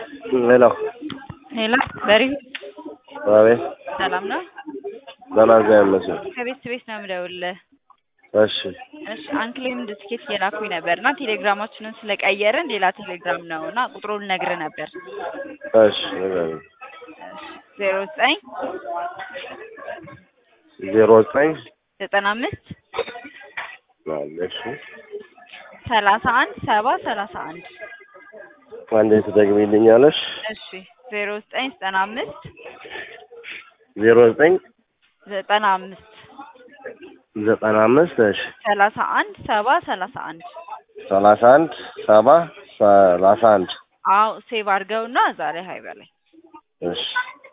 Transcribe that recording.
ሄሎ ሄሎ በሪሁ አቤት ሰላም ነው? ደህና እግዚአብሔር ይመስገን። ከቤት ቤት ነው የምደውልልህ። እሺ እሺ አንክሌምድ ትኬት እየላኩኝ ነበር እና ቴሌግራማችንን ስለቀየርን ሌላ ቴሌግራም ነው እና ቁጥሩን ልነግርህ ነበር። እሺ ንገረኝ። ዜሮ ዘጠኝ ዜሮ ዘጠኝ ዘጠና አምስት አለ እሺ ሰላሳ አንድ ሰባ ሰላሳ አንድ አንዴ ትደግሚልኛለሽ? እሺ ዜሮ ዘጠኝ ዘጠና አምስት ዜሮ ዘጠኝ ዘጠና አምስት ዘጠና አምስት እሺ ሰላሳ አንድ ሰባ ሰላሳ አንድ ሰላሳ አንድ ሰባ ሰላሳ አንድ አዎ ሴቭ አድርገውና ዛሬ ሀይ በላይ እሺ